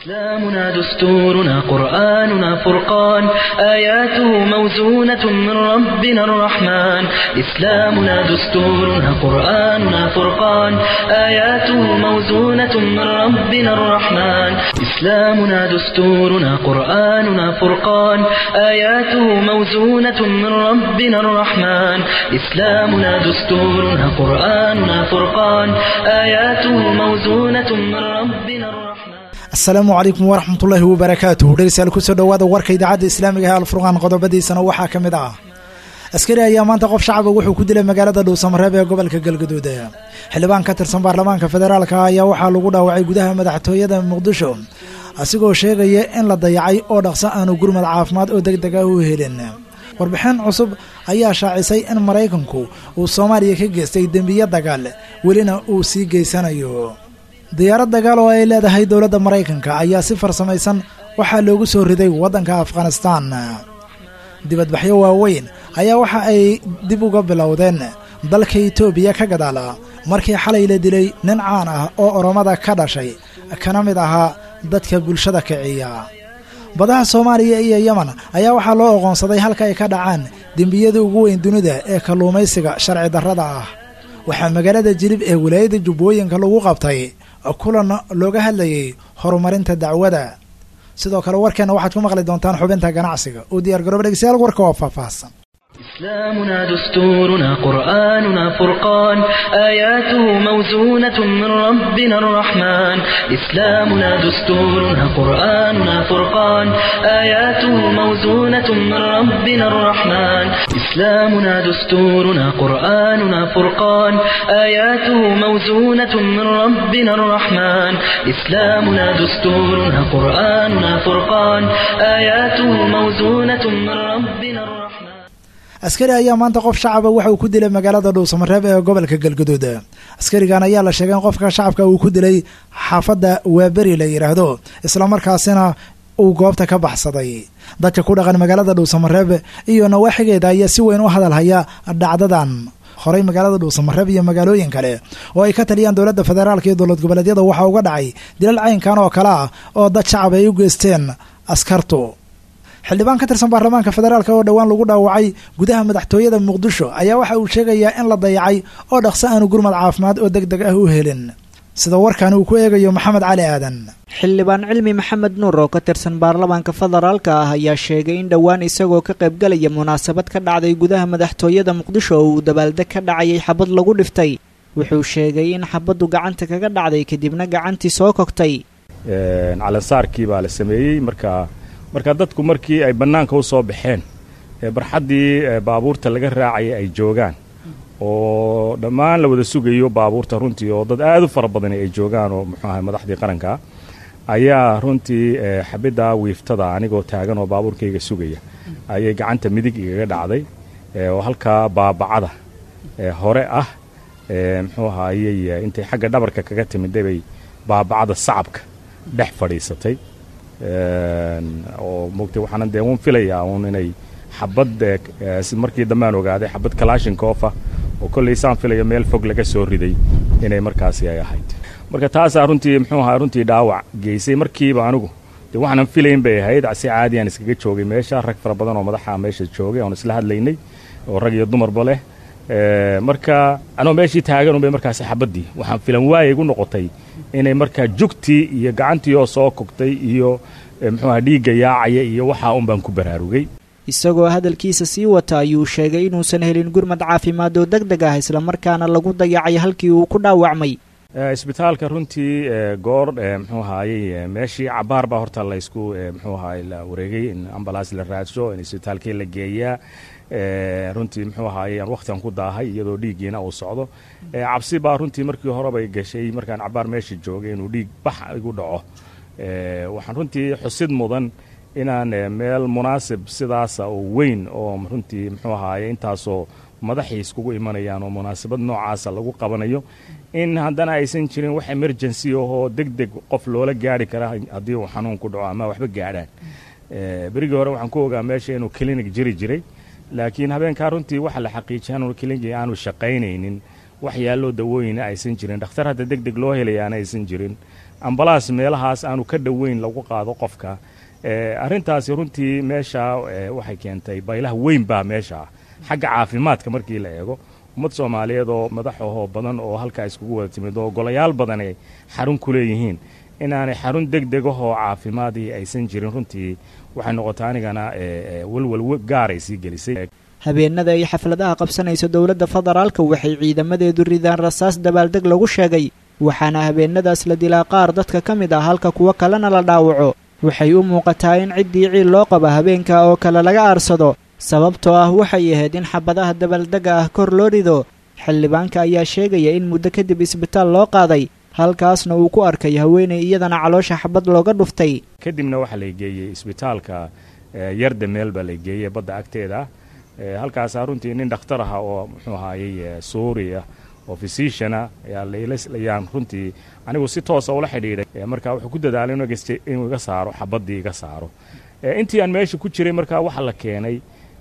إسلامنا دستورنا قرآننا فرقان آياته موزونة من ربنا الرحمن إسلامنا دستورنا قرآننا فرقان آياته موزونة من ربنا الرحمن إسلامنا دستورنا قرآننا فرقان آياته موزونة من ربنا الرحمن إسلامنا دستورنا قرآننا فرقان آياته موزونة من ربنا الرحمن asalaamu calaykum waraxmatullaahi wabarakaatuh dhegeystayaal kusoo dhowaada warka idaacadda islaamiga ee alfurqaan qodobadiisana waxaa ka mid ah askari ayaa maanta qof shacaba wuxuu ku dilay magaalada dhuusamareeb ee gobolka galgaduud xildhibaan ka tirsan baarlamaanka federaalka ayaa waxaa lagu dhaawacay gudaha madaxtooyada muqdisho asigoo sheegaya in la dayacay oo dhaqso aanu gurmad caafimaad oo deg deg ah u helin warbixin cusub ayaa shaacisay in maraykanku uu soomaaliya ka geystay dembiyo dagaal welina uu sii geysanayo diyaarad dagaal oo ay leedahay dowladda maraykanka ayaa si farsamaysan waxaa loogu soo riday waddanka afghanistaan dibadbaxyo waaweyn ayaa waxa ay dib uga bilowdeen dalka itoobiya ka gadaala markii xalay la dilay nin caan ah oo oromada ka dhashay kana mid ahaa dadka bulshada kiciya badaha soomaaliya iyo yemen ayaa waxaa loo oqoonsaday halka ay ka dhacaan dembiyada ugu weyn dunida ee kalluumaysiga sharci darrada ah waxaa magaalada jilib ee walaayadda jubbooyinka lagu qabtay kulan looga hadlayay horumarinta dacwada sidoo kale warkeenna waxaad ku maqli doontaan xubinta ganacsiga oo diyaar garooba dhegeystayaal warka waa faahfaahsan إسلامنا دستورنا قرآننا فرقان آياته موزونة من ربنا الرحمن إسلامنا دستورنا قرآننا فرقان آياته موزونة من ربنا الرحمن إسلامنا دستورنا قرآننا فرقان آياته موزونة من ربنا الرحمن إسلامنا دستورنا قرآننا فرقان آياته موزونة من ربنا الرحمن askari ayaa maanta qof shacaba waxa uu ku dilay magaalada dhuusamareeb ee gobolka galgaduud askarigan ayaa la sheegay in qofka shacabka uu ku dilay xaafadda waaberi la yidhaahdo islamarkaasina uu goobta ka baxsaday dadka ku dhaqan magaalada dhuusamareeb iyo nawaaxigeeda ayaa si weyn u hadalhaya dhacdadan horey magaalada dhuusamareeb iyo magaalooyin kale oo ay ka taliyaan dowladda federaalka iyo dowlad goboleedyada waxaa uga dhacay dilal caynkan oo kale ah oo dad shacab ay u geysteen askartu xildhibaan ka tirsan baarlamaanka federaalk oo dhowaan lagu dhaawacay gudaha madaxtooyada muqdisho ayaa waxa uu sheegayaa in la dayacay oo dhaqso aanu gurmad caafimaad oo deg deg ah u helin sida warkan uu ku eegayo maxamed cali aadan xildhibaan cilmi maxamed nuur oo ka tirsan baarlamaanka federaalka ah ayaa sheegay in dhowaan isagoo ka qaybgalaya munaasabad ka dhacday gudaha madaxtooyada muqdisho oo uu dabaaldeg ka dhacayay xabad lagu dhiftay wuxuu sheegay in xabaddu gacanta kaga dhacday kadibna gacantii soo kogtay calansaarkii baa la sameeyey marka marka dadku markii ay bannaanka u soo baxeen ee barxaddii baabuurta laga raacaya ay joogaan oo dhammaan la wada sugayo baabuurta runtii oo dad aad u fara badani ay joogaan oo muxuu ahay madaxdii qaranka ayaa runtii xabiddaa wiiftada anigoo taagan oo baabuurkayga sugaya ayay gacanta midig igaga dhacday oo halkaa baabacada hore ah muxuu ahaayey intay xagga dhabarka kaga timidday bay baabacada sacabka dhex fadhiisatay oo mogtay waxaana dee uun filayaa uun inay xabad markii dambe aan ogaaday xabad kalashinkofa oo kollay saan filayo meel fog laga soo riday inay markaasi ay ahayd marka taasaa runtii muxuu ahaa runtii dhaawac geysay markiiba anigu dee waxaanan filayn bay ahayd si caadi aan iskaga joogay meesha rag fara badan oo madaxa meesha joogay oon isla hadlaynay oo rag iyo dumarba leh marka anoo meeshii taagan unbay markaasi xabaddii waxaan filan waayay gu noqotay inay markaa jugtii iyo gacantii oo soo kogtay iyo muxuuaha dhiigga yaacaya iyo waxaa un baan ku baraarugay isagoo hadalkiisa sii wata ayuu sheegay inuusan helin gurmad caafimaad oo deg deg ah islamarkaana lagu dayacay halkii uu ku dhaawacmay isbitaalka runtii goor muxuu ahaayey meeshii cabaar baa horta laysku muxuu ahaay la wareegay in ambalaas la raadsho in isbitaalkii la geeyaa runtii muxuu ahaayey aan wakhtigan ku daahay iyadoo dhiiggiina uu socdo cabsi baa runtii markii horebay gashay markaan cabaar meesha joogay inuu dhiig bax igu dhaco waxaan runtii xusid mudan inaan meel munaasib sidaasa oo weyn oo runtii muxuu ahaaye intaasoo madaxii iskugu imanayaan oo munaasabad noocaasa lagu qabanayo in haddana aysan jirin wax emergency ahoo deg deg qof loola gaari kara haddii uu xanuun ku dhaco ama waxba gaadhaan berigii hore waxaan ku ogaa meesha inuu clinic jiri jiray laakiin habeenkaa runtii waxa la xaqiijiyay inuu clinic aanu shaqaynaynin wax yaalloo dawooyina aysan jirin dhakhtar hadda deg deg loo helayaana aysan jirin ambalaas meelahaas aanu ka dhoweyn lagu qaado qofka arrintaasi runtii meesha waxay keentay baylaha weyn baa meesha xagga caafimaadka markii la eego ummad soomaaliyeed oo madaxahoo badan oo halkaa iskugu wada timid oo golayaal badan ay xarun ku leeyihiin inaanay xarun deg degahoo caafimaadii aysan jirin runtii waxay noqotay anigana welwel gaaray sii gelisay habeenada ay xafladaha qabsanayso dowladda federaalka waxay ciidamadeedu ridaan rasaas dabaaldeg lagu sheegay waxaana habeenadaas la dilaa qaar dadka ka mid ah halka kuwo kalena la dhaawaco waxay u muuqataa in ciddii ciil loo qaba habeenka oo kale laga aarsado sababtoo ah waxay ahayd in xabadaha dabaaldega ah kor loo rido xildhibaanka ayaa sheegaya in muddo kadib isbitaal loo qaaday halkaasna uu ku arkay haweenay iyadana caloosha xabad looga dhuftay kadibna waxaa la geeyey isbitaalka yarda meel baa la geeyey badda agteeda halkaasaa runtii nin dhakhtar aha oo muxuu ahaayey suuriya oo physiciana ayaan runtii anigu si toosa ula xidhiidhay marka wuxuu ku dadaalay inuu iga saaro xabaddii iga saaro intii aan meesha ku jiray markaa waxaa la keenay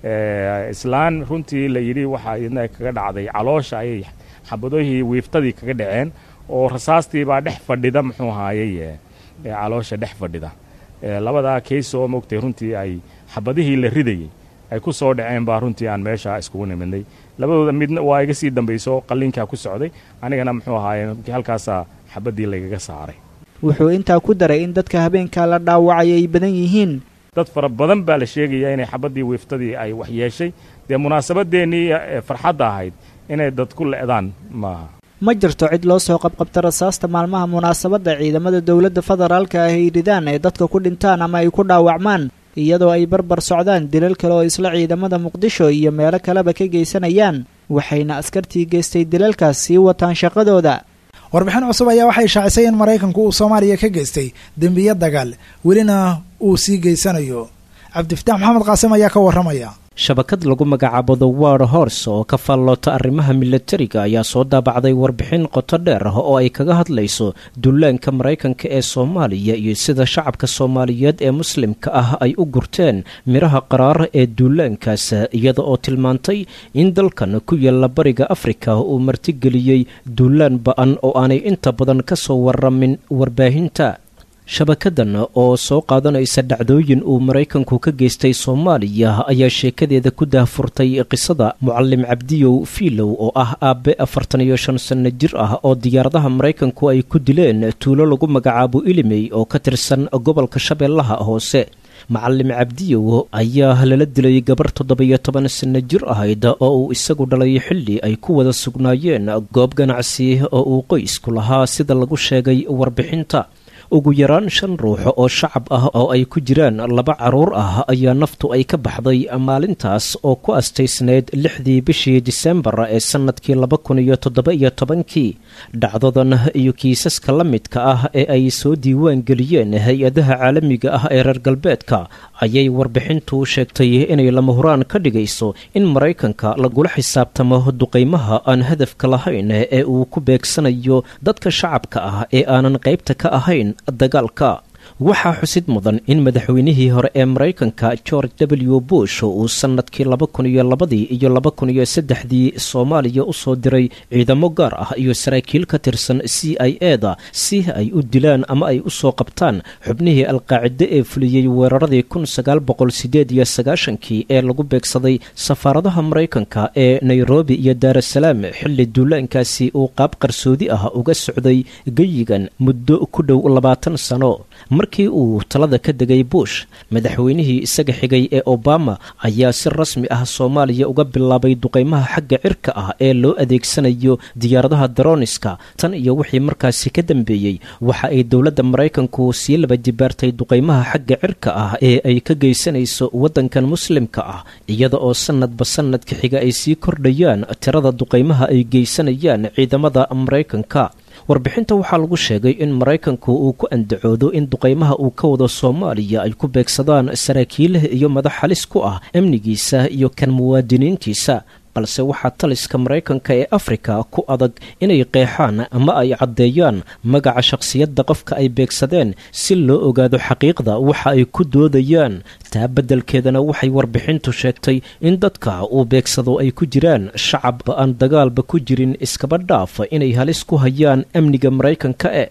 islaan runtii la yidhi waxaa iyadna kaga dhacday caloosha ayay xabadoohii wiiftadii kaga dhaceen oo rasaastiibaa dhex fadhida muxuu ahaayey caloosha dhex fadhida labadaa kaysoo mogtay runtii ay xabadihii la ridayey ay ku soo dhaceen baa runtii aan meesha iskugu nimidnay labadooda midna waa iga sii dambayso qalliinkaa ku socday anigana muxuu ahaaye halkaasaa xabaddii laygaga saaray wuxuu intaa ku daray in dadka habeenkaa la dhaawacay ay badan yihiin dad fara badan baa la sheegayaa inay xabaddii wiiftadii ay wax yeeshay dee munaasabadeennii farxadda ahayd inay dad ku le'daan maaha ma jirto cid loo soo qabqabta rasaasta maalmaha munaasabadda ciidamada dowladda federaalka ah ay ridaan ee dadka ku dhintaan ama ay ku dhaawacmaan iyadoo ay barbar socdaan dilal kale oo isla ciidamada muqdisho iyo meelo kaleba ka geysanayaan waxayna askartii geystay dilalkaas sii wataan shaqadooda warbixin cusub ayaa waxay shaacisay in maraykanku uu soomaaliya ka geystay dembiyo dagaal welina uu sii geysanayo cabdifataax maxamed qaasim ayaa ka warramaya shabakad lagu magacaabo the war horse oo ka faalloota arrimaha milatariga ayaa soo daabacday warbixin qoto dheer ah oo ay kaga hadlayso dullaanka maraykanka ee soomaaliya iyo sida shacabka soomaaliyeed ee muslimka ah ay u gurteen midhaha qaraar ee duulaankaas iyada oo tilmaantay in dalkan ku yaalla bariga afrika uu martigeliyey duulaan ba-an oo aanay inta badan ka soo waramin warbaahinta shabakadan oo soo qaadanaysa dhacdooyin uu maraykanku ka geystay soomaaliya ayaa sheekadeeda ku daahfurtay qisada mucalim cabdiyow fiilow oo ah aabe afartan iyo shan sanno jir ah oo diyaaradaha maraykanku ay ku dileen tuulo lagu magacaabo ilimey oo ka tirsan gobolka shabeellaha hoose macalim cabdiyow ayaa lala dilay gabar toddoba-iyo toban sanno jir ahayd oo uu isagu dhalay xilli ay ku wada sugnaayeen goob ganacsi oo uu qoysku lahaa sida lagu sheegay warbixinta ugu yaraan shan ruux oo shacab ah oo ay ku jiraan laba caruur ah ayaa naftu ay ka baxday maalintaas oo ku astaysneyd lixdii bishii disembar ee sannadkii laba kun iyo toddoba-iyo tobankii dhacdadan iyo kiisaska la midka ah ee ay soo diiwaan geliyeen hay-adaha caalamiga ah ee reer galbeedka ayay warbixintu sheegtay inay lama huraan ka dhigayso in maraykanka lagula xisaabtamo duqaymaha aan hadafka lahayn ee uu ku beegsanayo dadka shacabka ah ee aanan qaybta ka ahayn dagaalka waxaa xusid mudan in madaxweynihii hore ee maraykanka george w bush uu sannadkii laba kun iyo labadii iyo laba kun iyo saddexdii soomaaliya usoo diray ciidamo gaar ah iyo saraakiil ka tirsan c i e da si ay u dilaan ama ay usoo qabtaan xubnihii alqaacide ee fuliyey weeraradii kun sagaal boqol sideed iyo sagaashankii ee lagu beegsaday safaaradaha maraykanka ee nairobi iyo daarasalaam xilli duulaankaasi uu qaab qarsoodi ah uga socday geyigan muddo ku dhow labaatan sano markii uu talada ka degay bush madaxweynihii isaga xigay ee obama ayaa si rasmi ah soomaaliya uga bilaabay duqaymaha xagga cirka ah ee loo adeegsanayo diyaaradaha daroniska tan iyo wixii markaasi ka dambeeyey waxa ay dowladda maraykanku sii laba jibaartay duqaymaha xagga cirka ah ee ay ka geysanayso waddankan muslimka ah iyada oo sannadba sannadka xiga ay sii kordhayaan tirada duqaymaha ay geysanayaan ciidamada maraykanka warbixinta waxaa lagu sheegay in maraykanku uu ku andacoodo in duqaymaha uu ka wado soomaaliya ay ku beegsadaan saraakiil iyo madax halis ku ah amnigiisa iyo kan muwaadiniintiisa balse waxaa taliska maraykanka ee afrika ku adag inay qeexaan ama ay caddeeyaan magaca shakhsiyadda qofka ay beegsadeen si loo ogaado xaqiiqda waxa ay ku doodayaan taa beddelkeedana waxay warbixintu sheegtay in dadka uu beegsado ay ku jiraan shacab aan dagaalba ku jirin iskaba dhaaf inay halis ku hayaan amniga maraykanka e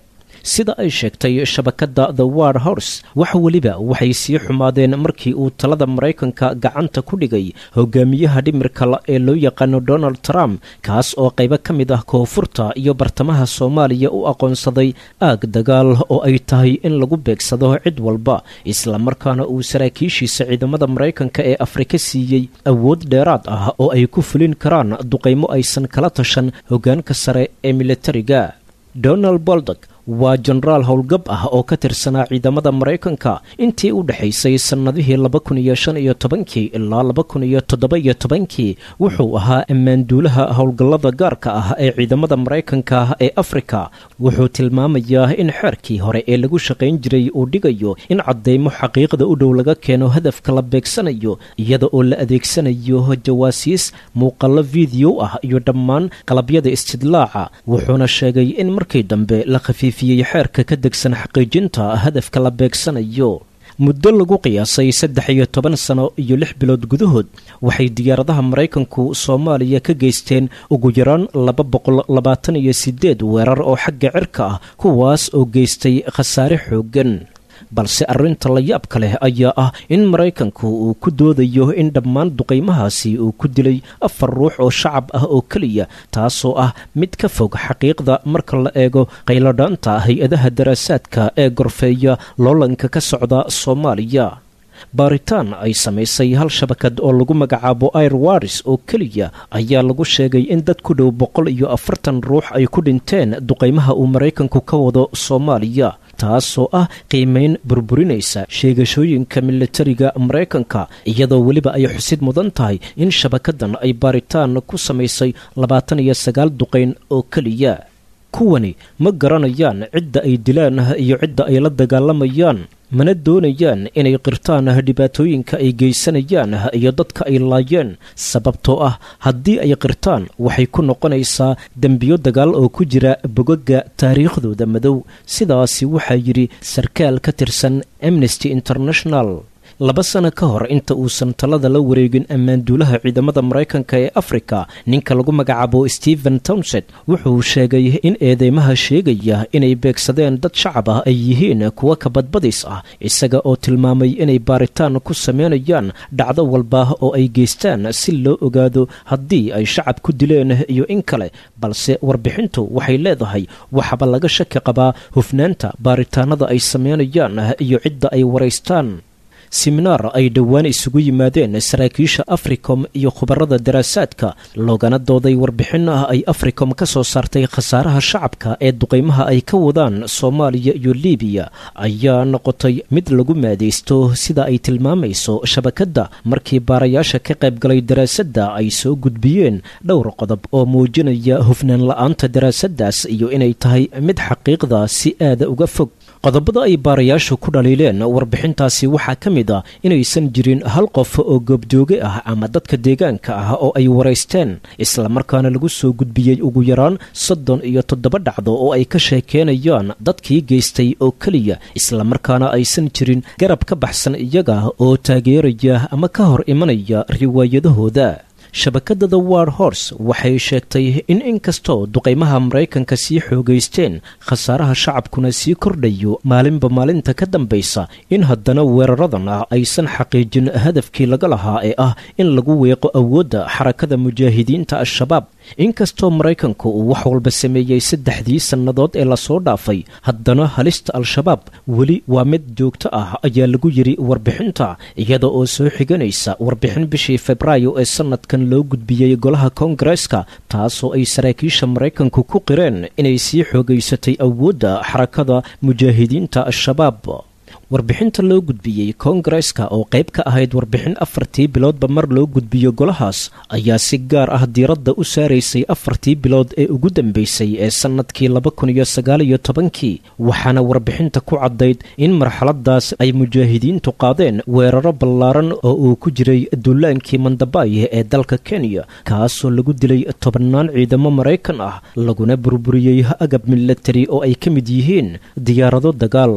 sida ay sheegtay shabakadda the war horse wax weliba waxay sii xumaadeen markii uu talada maraykanka gacanta ku dhigay hogaamiyaha dhimirka ee loo yaqaano donald trump kaas oo qaybo ka mid ah koonfurta iyo bartamaha soomaaliya u aqoonsaday aag dagaal oo ay tahay in lagu beegsado cid walba islamarkaana uu saraakiishiisa ciidamada maraykanka ee afrika siiyey awood dheeraad ah oo ay ku fulin karaan duqaymo aysan kala tashan hoggaanka sare ee militariga donald boldock waa jenaraal howlgab ah oo ka tirsanaa ciidamada maraykanka intii u dhexaysay sannadihii laba kun iyo shan iyo tobankii ilaa laba kun iyo toddoba iyo tobankii wuxuu ahaa ammaanduulaha howlgallada gaarka ah ee ciidamada maraykanka ee afrika wuxuu tilmaamayaa in xeerkii hore ee lagu shaqayn jiray uu dhigayo in caddaymo xaqiiqda u dhow laga keeno hadafka la beegsanayo iyada oo la adeegsanayo jawaasiis muuqallo fideyo ah iyo dhammaan qalabyada istidlaaca wuxuuna sheegay in markii dambe la khafiif xeerka ka degsan xaqiijinta hadafka la beegsanayo muddo lagu qiyaasay saddex iyo toban sano iyo lix bilood gudahood waxay diyaaradaha maraykanku soomaaliya ka geysteen ugu yaraan laba boqol labaatan iyo sideed weerar oo xagga cirka ah kuwaas oo geystay khasaare xooggan balse arrinta la yaabka leh ayaa ah in maraykanku uu ku doodayo in dhammaan duqaymahaasi uu ku dilay afar ruux oo shacab ah oo keliya taasoo ah mid ka fog xaqiiqda marka la eego qayladhaanta hay-adaha daraasaadka ee gorfeeya loolanka ka socda soomaaliya baaritaan ay samaysay hal shabakad oo lagu magacaabo air waris oo keliya ayaa lagu sheegay in dad ku dhow boqol iyo afartan ruux ay ku dhinteen duqaymaha uu maraykanku ka wado soomaaliya taasoo ah qiimayn burburinaysa sheegashooyinka militariga maraykanka iyadoo weliba ay xusid mudan tahay in shabakadan ay baaritaan ku samaysay labaatan iyo sagaal duqayn oo keliya kuwani ma garanayaan cidda ay dilaan iyo cidda ay la dagaalamayaan mana doonayaan inay qirtaan dhibaatooyinka ay geysanayaan iyo dadka ay laayeen sababtoo ah haddii ay qirtaan waxay ku noqonaysaa dembiyo dagaal oo ku jira bogaga taariikhdooda madow sidaasi waxaa yidhi sarkaal ka tirsan amnesty international laba sano ka hor inta uusan talada la wareegin ammaanduulaha ciidamada maraykanka ee afrika ninka lagu magacaabo stephen townset wuxuu sheegay in eedeymaha sheegaya inay beegsadeen dad shacab ah ay yihiin kuwa kabadbadis ah isaga oo tilmaamay inay baaritaan ku sameynayaan dhacdo walba oo ay geystaan si loo ogaado haddii ay shacab ku dileen iyo in kale balse warbixintu waxay leedahay waxaba laga shaki qabaa hufnaanta baaritaanada ay sameynayaan iyo cidda ay waraystaan siminaar ay dhowaan isugu yimaadeen saraakiisha africom iyo khubarada daraasaadka loogana dooday warbixin ah ay africom ka soo saartay khasaaraha shacabka ee duqaymaha ay ka wadaan soomaaliya iyo libiya ayaa noqotay mid lagu maadaysto sida ay tilmaamayso shabakadda markii baarayaasha ka qaybgalay daraasadda ay soo gudbiyeen dhowr qodob oo muujinaya hufnaan la-aanta daraasaddaas iyo inay tahay mid xaqiiqda si aada uga fog qodobada ay baarayaashu ku dhaliileen warbixintaasi waxaa ka mid ah inaysan jirin hal qof oo goobjooge ah ama dadka deegaanka ah oo ay waraysteen islamarkaana lagu soo gudbiyey ugu yaraan soddon iyo toddoba dhacdo oo ay ka sheekeenayaan dadkii geystay oo keliya islamarkaana aysan jirin garab ka baxsan iyaga oo taageeraya ama ka hor imanaya riwaayadahooda shabakadda the war horse waxay sheegtay in inkastoo duqaymaha maraykanka sii xoogaysteen khasaaraha shacabkuna sii kordhayo maalinba maalinta ka dambaysa in haddana weeraradan ah aysan xaqiijin hadafkii laga lahaa ee ah in lagu weeqo awoodda xarakada mujaahidiinta al-shabaab inkastoo maraykanku uu wax walba sameeyey saddexdii sannadood ee lasoo dhaafay haddana halista al-shabaab weli waa mid joogto ah ayaa lagu yidhi warbixinta iyada oo soo xiganaysa warbixin bishii febraayo ee sannadkan loo gudbiyey golaha koongareeska taasoo ay saraakiisha maraykanku ku qireen inay sii xoogaysatay awoodda xarakada mujaahidiinta al-shabaab warbixinta loo gudbiyey koongareeska oo qayb ka ahayd warbixin afartii biloodba mar loo gudbiyo golahaas ayaa si gaar ah diiradda u saaraysay afartii bilood ee ugu dambeysay ee sannadkii laba kun iyo sagaaliyo tobankii waxaana warbixinta ku caddayd in marxaladaas ay mujaahidiintu qaadeen weeraro ballaaran oo uu ku jiray duulaankii mandabaaye ee dalka kenya kaasoo lagu dilay tobannaan ciidamo maraykan ah laguna burburiyey agab milatari oo ay ka mid yihiin diyaarado dagaal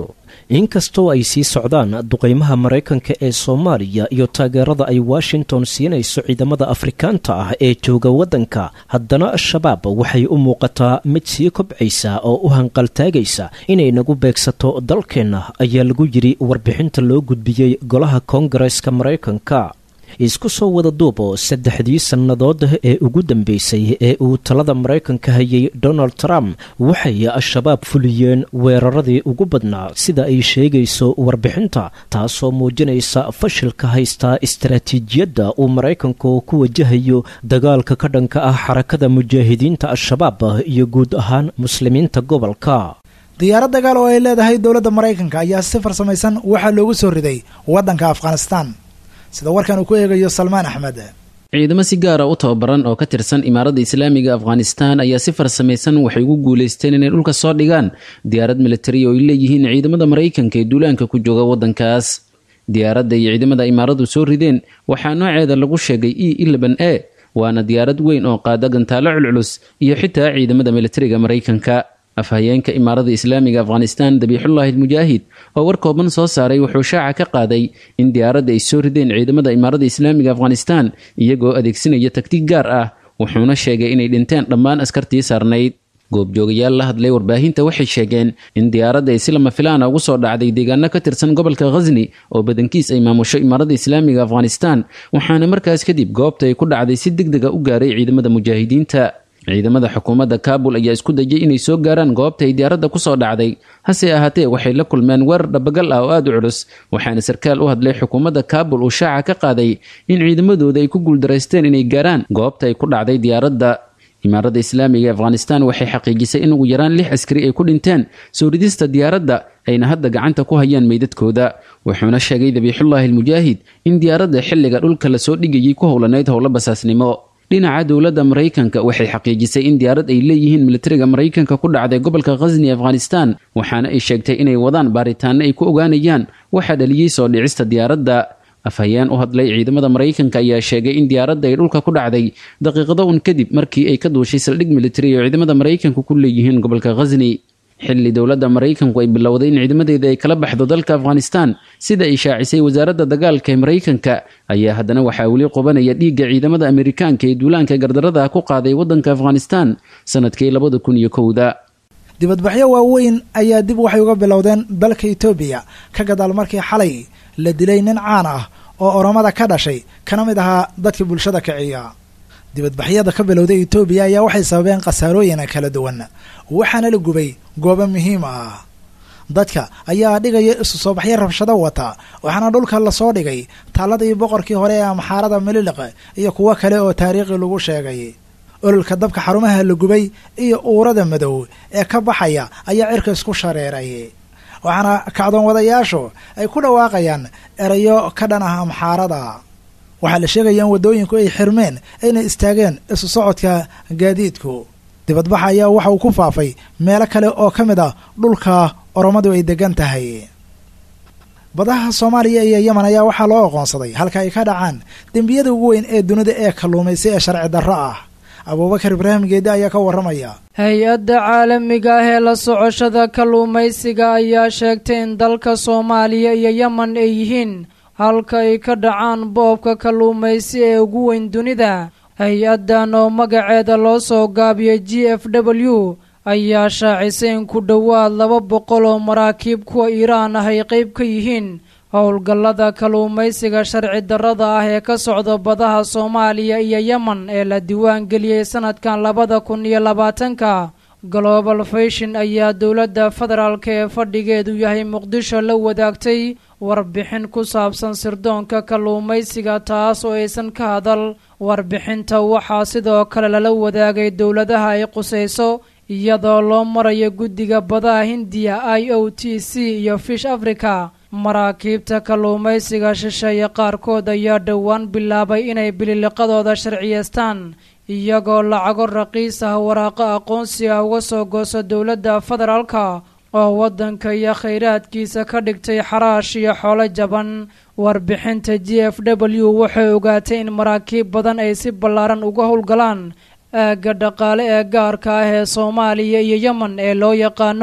inkastoo ay sii socdaan duqeymaha maraykanka ee soomaaliya iyo taageerada ay washington siinayso ciidamada afrikaanta ah ee jooga waddanka haddana al-shabaab waxay u muuqataa mid sii kobcaysa oo u hanqaltaagaysa inay nagu beegsato dalkeenna ayaa lagu yidhi warbixinta loo gudbiyey golaha koongareska maraykanka isku soo wada duubo saddexdii sannadood ee ugu dambeysay ee uu talada maraykanka hayay donald trump waxay al-shabaab fuliyeen weeraradii ugu badnaa sida ay sheegayso warbixinta taasoo muujinaysa fashilka haystaa istaraatiijiyadda uu maraykanku ku wajahayo dagaalka ka dhanka ah xarakada mujaahidiinta al-shabaab iyo guud ahaan muslimiinta gobolka diyaarad dagaal oo ay leedahay dowladda maraykanka ayaa si farsamaysan waxaa loogu soo riday waddanka afghanistan sida warkan uu ku eegayo salmaan axmed ciidamo si gaara u tababaran oo ka tirsan imaaradda islaamiga afghanistan ayaa si farsamaysan waxay ugu guulaysteen inay dhulka soo dhigaan diyaarad militari oo ay leeyihiin ciidamada maraykanka ee duulaanka ku jooga waddankaas diyaaradda iyo ciidamada imaaradu soo rideen waxaa nooceeda lagu sheegay e ilaban a waana diyaarad weyn oo qaada gantaalo culculus iyo xitaa ciidamada militariga maraykanka afhayeenka imaarada islaamiga afghanistan dabiixullaahi almujaahid oo war kooban soo saaray wuxuu shaaca ka qaaday in diyaaradda ay soo rideen ciidamada imaarada islaamiga afghanistan iyagoo adeegsanaya tagtig gaar ah wuxuuna sheegay inay dhinteen dhammaan askartii saarnayd goobjoogayaal la hadlay warbaahinta waxay sheegeen in diyaaradda ay si lama filaana ugu soo dhacday deegaano ka tirsan gobolka khasni oo badankiis ay maamusho imaarada islaamiga afghanistan waxaana markaas kadib goobta ay ku dhacday si deg dega u gaaray ciidamada mujaahidiinta ciidamada xukuumadda kaabul ayaa isku dayay inay soo gaaraan goobta ay diyaaradda ku soo dhacday hase ahaatee waxay la kulmeen weerar dhabagal ah oo aada u culus waxaana sarkaal u hadlay xukuumadda kaabul uu shaaca ka qaaday in ciidamadooda ay ku guuldaraysteen inay gaaraan goobta ay ku dhacday diyaaradda imaaradda islaamiga ee afghanistan waxay xaqiijisay in ugu yaraan lix askari ay ku dhinteen soo ridista diyaaradda ayna hadda gacanta ku hayaan meydadkooda wuxuuna sheegay dabiixullaahi almujaahid in diyaaradda xilliga dhulka lasoo dhigayay ku howlanayd howlo basaasnimo dhinaca dowladda maraykanka waxay xaqiijisay in diyaarad ay leeyihiin militariga maraykanka ku dhacday gobolka khasni afghanistan waxaana ay sheegtay inay wadaan baaritaano ay ku ogaanayaan waxaa dhaliyey soo dhicista diyaaradda afhayeen u hadlay ciidamada maraykanka ayaa sheegay in diyaaradda ay dhulka ku dhacday daqiiqado un kadib markii ay ka duushay saldhig militari oo ciidamada maraykanka ku leeyihiin gobolka khasni xilli dowladda maraykanku ay bilowday in ciidamadeeda ay kala baxdo dalka afghanistan sida ay shaacisay wasaaradda dagaalka ee maraykanka ayaa haddana waxaa weli qubanaya dhiigga ciidamada amerikaanka ee duulaanka gardarada ku qaaday waddanka afghanistan sanadkii labada kun iyo kowda dibadbaxyo waaweyn ayaa dib waxay uga bilowdeen dalka etoobiya ka gadaal markii xalay la dilay nin caan ah oo oromada ka dhashay kana mid ahaa dadka bulshada kiciya dibadbaxyada ka bilowday etoobiya ayaa waxay sababeen khasaarooyin kala duwan waxaana la gubay goobo muhiim ah dadka ayaa dhigaya isu soo baxyo rabshado wata waxaana dhulka lasoo dhigay taaladii boqorkii hore ee amxaarada mililiq iyo kuwo kale oo taariikhi lagu sheegay ololka dabka xarumaha la gubay iyo uurada madow ee ka baxaya ayaa cirka isku shareeray waxaana kacdoon wadayaashu ay ku dhawaaqayaan erayo ka dhan ah amxaarada waxaa la sheegaya in waddooyinku ay xirmeen ayna istaageen isu socodka gaadiidku dibadbaxa ayaa waxa uu ku faafay meelo kale oo ka mid ah dhulka oromadu ay degan tahay badaha soomaaliya iyo yemen ayaa waxaa loo aqoonsaday halka ay ka dhacaan dembiyada ugu weyn ee dunida ee kalluumaysa ee sharci darro ah abuubakar ibraahim geedi ayaa ka warramaya hay-adda caalamiga ah ee la socoshada kalluumaysiga ayaa sheegtay in dalka soomaaliya iyo yemen ay yihiin halka ay ka dhacaan boobka kalluumaysi ee ugu weyn dunida hay-addan oo magaceeda loo soo gaabiyay g f w ayaa shaacisay in ku dhowaad laba boqol oo maraakiib kuwa iiraan ah ay qayb ka yihiin howlgallada kalluumaysiga sharci darrada ah ee ka socda badaha soomaaliya iyo yemen ee la diiwaan geliyey sanadkan labada kun iyo labaatanka global fashion ayaa dowladda federaalk ee fadhigeedu yahay muqdisho la wadaagtay warbixin ku saabsan sirdoonka kalluumaysiga taas oo aysan ka hadal warbixinta waxaa sidoo kale lala wadaagay dowladaha ay qusayso iyadoo loo marayo guddiga badaha hindiya i o t c iyo fish africa maraakiibta kalluumaysiga shisheeye qaarkood ayaa dhowaan bilaabay inay bililiqadooda sharciyeystaan iyagoo lacago raqiis ah waraaqo aqoonsi ah uga soo gooso dowladda federaalka oo waddanka iyo khayraadkiisa ka dhigtay xaraash iyo xoolo jaban warbixinta g f w waxay ogaatay in maraakiib badan ay si ballaaran uga howlgalaan aagga dhaqaale ee gaarka ah ee soomaaliya iyo yemen ee loo yaqaano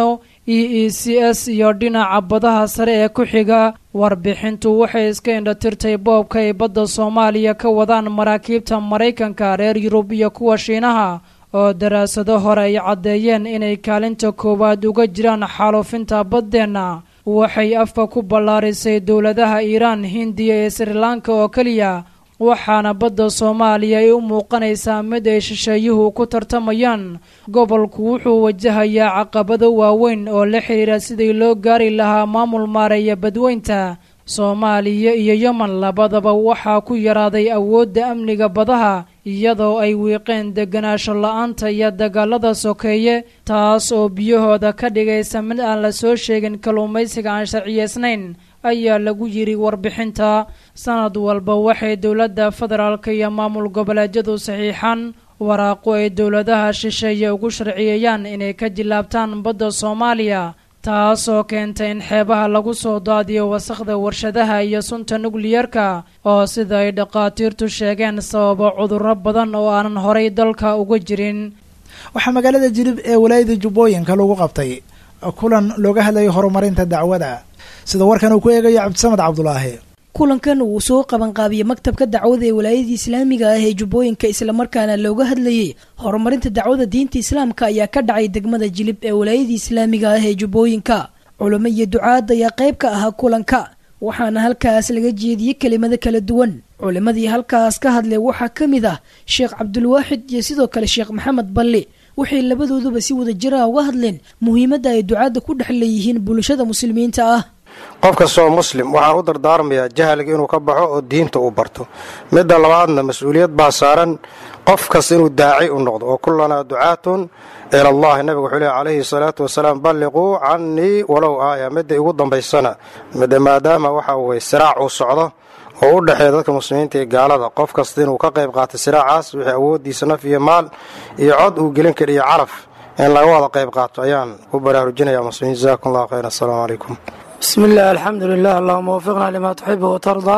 e e c s iyo dhinaca badaha sare ee ku xiga warbixintu waxay iska indhatirtay boobka ay badda soomaaliya ka wadaan maraakiibta maraykanka reer yurub iyo kuwa shiinaha oo daraasado hore ay caddeeyeen inay kaalinta koowaad uga jiraan xaaluufinta baddeenna waxay afka ku ballaarisay dowladaha iiraan hindiya ee srilanka oo keliya waxaana badda soomaaliya ay u muuqanaysaa mid ay shisheeyuhu ku tartamayaan gobolku wuxuu wajahayaa caqabado waaweyn oo la xidhiira sidii loo gaari lahaa maamul maareeya badweynta soomaaliya iyo yemen labadaba waxaa ku yaraaday awoodda amniga badaha iyadoo ay wiiqeen deganaansho la-aanta iyo dagaalada sokeeye taas oo biyahooda ka dhigaysa mid aan la soo sheegin kalluumaysiga aan sharciyeysnayn ayaa lagu yidhi warbixinta sanad walba waxay dowladda federaalk iyo maamul goboleedyadu saxiixaan waraaqo ay dowladaha shisheeye ugu sharciyeeyaan inay ka jilaabtaan badda soomaaliya taasoo keentay in xeebaha lagu soo daadiyo wasakhda warshadaha iyo sunta nukliyarka oo sida ay dhakhaatiirtu sheegeen sababa cudurro badan oo aanan horay dalka uga jirin waxaa magaalada jilib ee walaayada jubbooyinka lagu qabtay kulan looga hadlayay horumarinta dacwada sida warkan uu ku eegayo cabdisamed cabdulaahi kulankan uu soo qabanqaabiyey maktabka dacwada ee walaayadii islaamiga ah ee jubbooyinka islamarkaana looga hadlayey horumarinta dacwada diinta islaamka ayaa ka dhacay degmada jilib ee walaayadii islaamiga ah ee jubbooyinka culamo iyo ducaad ayaa qayb ka ahaa kulanka waxaana halkaas laga jeediyey kelimado kala duwan culimadii halkaas ka hadlay waxaa ka mid ah sheekh cabdulwaaxid iyo sidoo kale sheekh maxamed balli waxay labadooduba si wada jira uga hadleen muhiimadda ay ducaadda ku dhex leeyihiin bulshada muslimiinta ah qof kastoo muslim waxaan u dardaarmayaa jahliga inuu ka baxo oo diinta uu barto midda labaadna mas-uuliyad baa saaran qof kasta inuu daaci u noqdo oo kullanaa ducaatun ila allahi nabigu wuxuu lehy calayhi salaatu wasalaam balliquu cannii walow aaya midda igu dambaysana midda maadaama waxa weye siraac uu socdo oo u dhexeeya dadka muslimiinta iyo gaalada qof kasta inuu ka qayb qaatay siraacaas wixii awooddiisa naf iyo maal iyo cod uu gelin kara iyo calaf in laga wada qayb qaato ayaan ku baraarujinaya muslimiin jazakum allah khayr assalaamu calaykum bismi illah alxamdu lilah allahuma wafiqna lima tuxibu watardaa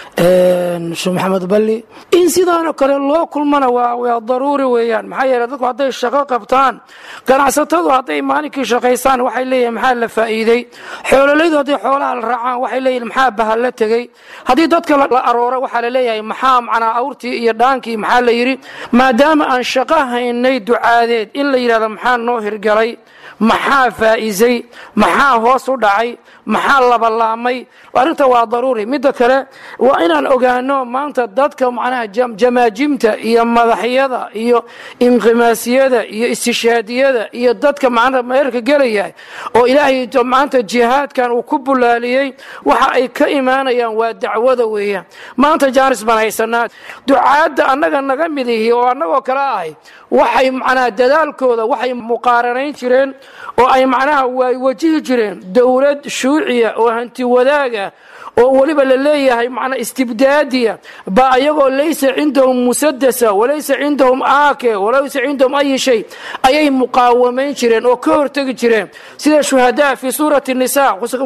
sheekh maxamed balli in sidaanoo kale loo kulmana waa daruuri weeyaan maxaa yeele dadku hadday shaqo qabtaan ganacsatadu hadday maalinkii shaqaystaan waxay leeyihin maxaa la faa'iidey xoololaydu hadday xoolaha la raacaan waxay leeyihin maxaa bahal la tegey haddii dadka la aroora waxaa la leeyahay maxaa macnaa awrtii iyo dhaankii maxaa la yidhi maadaama aan shaqo haynay ducaadeed in la yidhahdo maxaa noo hirgalay maxaa faa'iisay maxaa hoos u dhacay maxaa labalaamay arrinta waa daruuri midda kale waa inaan ogaano maanta dadka macnaha jamaajimta iyo madaxyada iyo inqimaasiyada iyo istishaadiyada iyo dadka macnaha meerka gelaya oo ilaahay maanta jihaadkan uu ku bulaaliyey waxa ay ka imaanayaan waa dacwada weeyaan maanta jaanis baan haysanaa ducaadda annaga naga mid ihi oo annagoo kale ahay waxay macnaha dadaalkooda waxay muqaaranayn jireen oo ay macnaha way wajihi jireen dowlad shuuciya oo hanti wadaaga oo weliba la leeyahay macnaa istibdaadiya ba ayagoo laysa cindahum musadasa walaysa cindahum aake walaysa cindahum ayi shay ayay muqaawamayn jireen oo ka hortegi jireen sida shuhadaa fi suurati nisa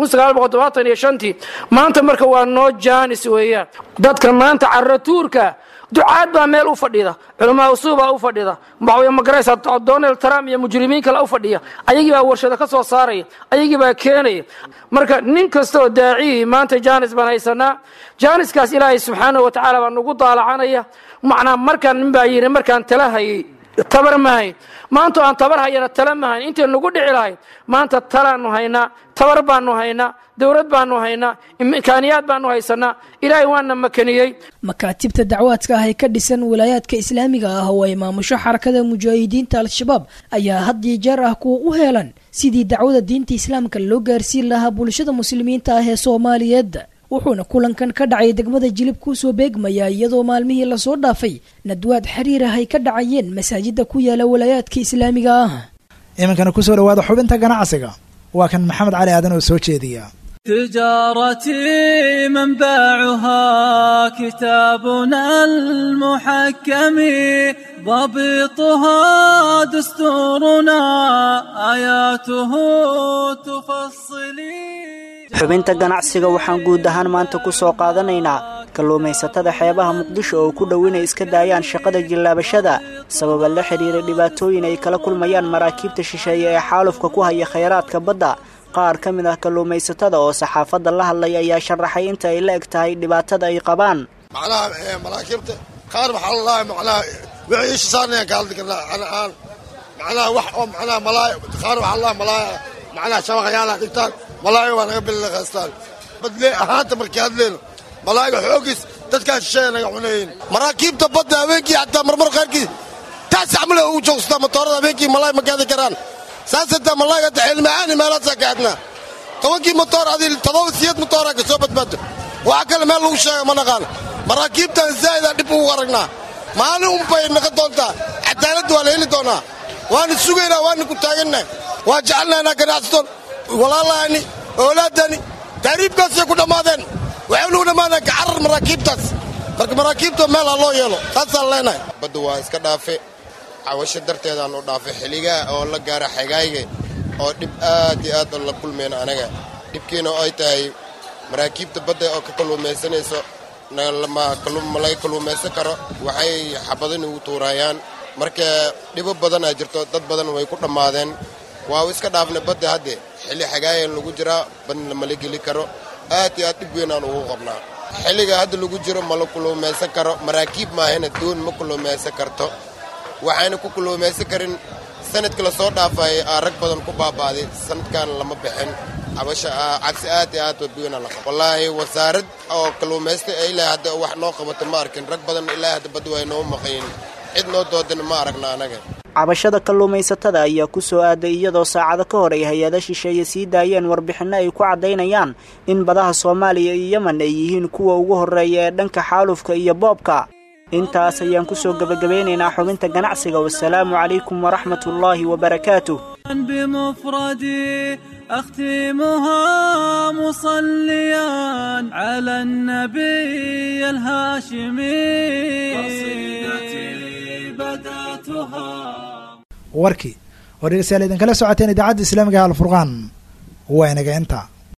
iyo shantii maanta marka waa noo jaanis weeyaan dadka maanta caratuurka ducaad baa meel u fadhida culamaa usuubaa u fadhida waxawey magaraysa donald trump iyo mujrimiin kale u fadhiya ayagii baa warshado ka soo saaraya ayagii baa keenaya marka nin kastaoo daaciyii maanta jaanis baan haysanaa jaaniskaas ilaahay subxaanahu wa tacaala baa nagu daalacanaya macnaa markaan nin baa yidhi markaan tala hayay tabar ma hayn maanta aan tabar hayana tala ma hayn intay nagu dhici lahayd maanta talaanu haynaa tabar baanu haynaa dowlad baanu haynaa imkaaniyaad baanu haysanaa ilaahay waana makaniyey makaatibta dacwaadka ah ee ka dhisan walaayaadka islaamiga ah oo ay maamusho xarakada mujaahidiinta al-shabaab ayaa had iyo jeer ah kuwa u heelan sidii dacwada diinta islaamka loo gaarsiin lahaa bulshada muslimiinta ah ee soomaaliyeed wuxuuna kulankan ka dhacay degmada jilib kusoo beegmaya iyadoo maalmihii lasoo dhaafay nadwaad xiriir ah ay ka dhacayeen masaajida ku yaala walaayaadka islaamiga ah iminkana kusoo dhawaada xubinta ganacsiga waa kan maxamed cali aadan oo soo jeediya تجارتي منبعها كتابنا المحكم ضبطها دستورنا آياته تفصلي xubinta ganacsiga waxaan guud ahaan maanta ku soo qaadanaynaa kalluumaysatada xeebaha muqdisho oo ku dhow inay iska daayaan shaqada jillaabashada sababa la xidhiira dhibaatooyin ay kala kulmayaan maraakiibta shisheeye ee xaalufka ku haya khayraadka badda qaar ka mid ah kalluumaysatada oo saxaafadda la hadlay ayaa sharaxay inta ay la eg tahay dhibaatada ay qabaan macnaha maraakiibta qaar waxaa lalahay macnaha wixii isha saarnayaan ka hadli karnaa aan macnaha wax oo macnaha malaay qaar waxaa lalahay malaaya macnaha shabaqayaala dhigtaan malaaya waa naga bilaqaystaan badle ahaanta markii hadleyno malaayiga xooggiis dadkaa shisheeya naga cunayin maraakiibta badda habeenkii xataa marmar qaarkii taas camle ugu joogstaa matoorada habeenkii malaay ma gaadi karaan saas hataa malaayiga hadda xilmacaani meelaasaa ka adnaa tobankii motoor adii todoba siyad motooraa ka soo badbaado waxa kale meel lagu sheega ma naqaano maraakiibtan zaa'idaa dhib ugu aragnaa maalin unbay naga doontaa cadaaladda waa la heli doonaa waana sugaynaa waana ku taagannahay waa jecelnaynaa ganacsaton walaalaani oolaadani taariibkaasay ku dhammaadeen waxay nugu dhammaadeen kacarar maraakiibtaas marka maraakiibta meel ha loo yeelo saasaan leenahay badda waa iska dhaafe cawasho darteedaan u dhaafay xiligaa oo la gaara xagaayga oo dhib aad iyo aad oo la kulmayna anaga dhibkiina ay tahay maraakiibta badda oo ka kalluumaysanayso ma laga kalluumaysan karo waxay xabado nugu tuurayaan marka dhibo badanaa jirto dad badan way ku dhammaadeen waa iska dhaafnay badda hadde xilli xagaayan lagu jiraa badna mala geli karo aad iyo aad dhib weynaan ugu qabnaa xilliga hadda lagu jiro mala kulluumaysan karo maraakiib maahana doon ma kulluumaysan karto waxayna ku kulluumaysan karin sanadka la soo dhaafay aa rag badan ku baaba'day sanadkan lama bixin cabasha cabsi aad iyo aad weynaa la qabo wallaahi wasaarad oo kalluumaysta ee ilaa hadda wax noo qabato ma arkin rag badan ilaa hadda badda way noo maqayin cid noo doodana ma aragna anaga cabashada kalluumaysatada ayaa ku soo aaday iyadoo saacado ka hor ay hay-ada shisheeye sii daayeen warbixinno ay ku caddaynayaan in badaha soomaaliya iyo yemen ay yihiin kuwa ugu horreeya ee dhanka xaalufka iyo boobka intaas ayaan ku soo gebagabeynaynaa xubinta ganacsiga wasalaamu calaykum waraxmat ullaahi wabarakaatuh بمفردي أختمها مصليا على النبي الهاشمي قصيدتي بدأتها warkii oo dhegeystayaal idinkala socoteen idaacadda islaamiga alfurqaan waa inaga intaa